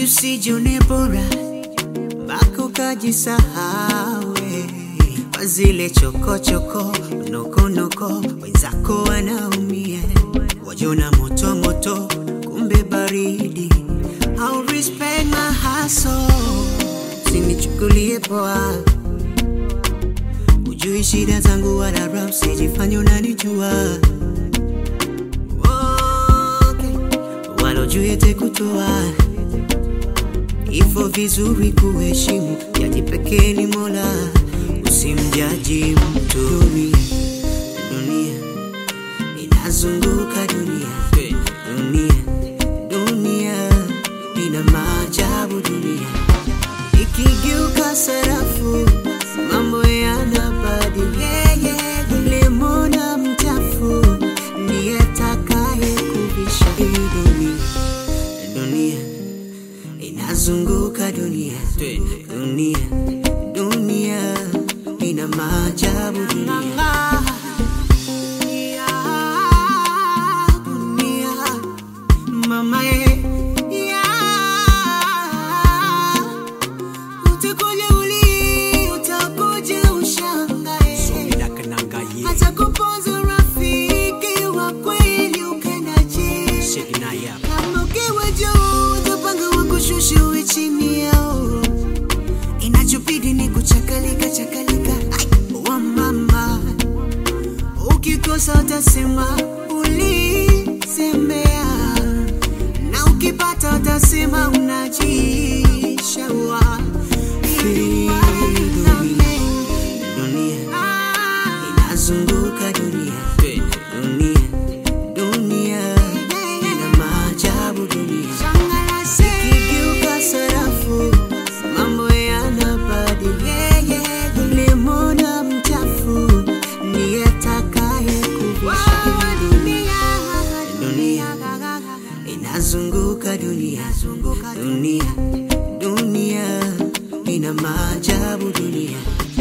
eti usijione bora mpaka ukajisahawe kwa zile chokochoko nokonoko, wenzako wanaumia, wajona moto moto, kumbe baridi. I'll respect my hustle, sinichukulie poa, ujui shida zangu wala rap, sijifanye unanijua okay. Walojue te kutoa Ivo vizuri kuheshimu, jaji pekee ni Mola, usimjaji mtu. Dunia, dunia inazunguka dunia, dunia, dunia ina maajabu dunia, ikigeuka sarafu mambo yanabadilika. Lemona mchafu ndiye atakaye kubisha hii dunia, dunia inazunguka dunia, dunia, dunia ina maajabu dunia. Dunia, mama ye, ya. Utakuja uli, utakuja ushangae. Hata kuponza rafiki wa kweli ukendaje? Kama ukiwa juu utapanga wakushushe uwe chini yao, inachobidi ni kuchakalika chakalika. Ai, wa mama, ukikosa utasema ulisemea, na ukipata utasema unajishaua. Dunia inazunguka dunia, dunia, dunia ina maajabu dunia. Ikigeuka sarafu mambo yanabadilika. Lemona mchafu ndiye atakaye kubisha dunia. Dunia inazunguka dunia, dunia, dunia ina maajabu dunia.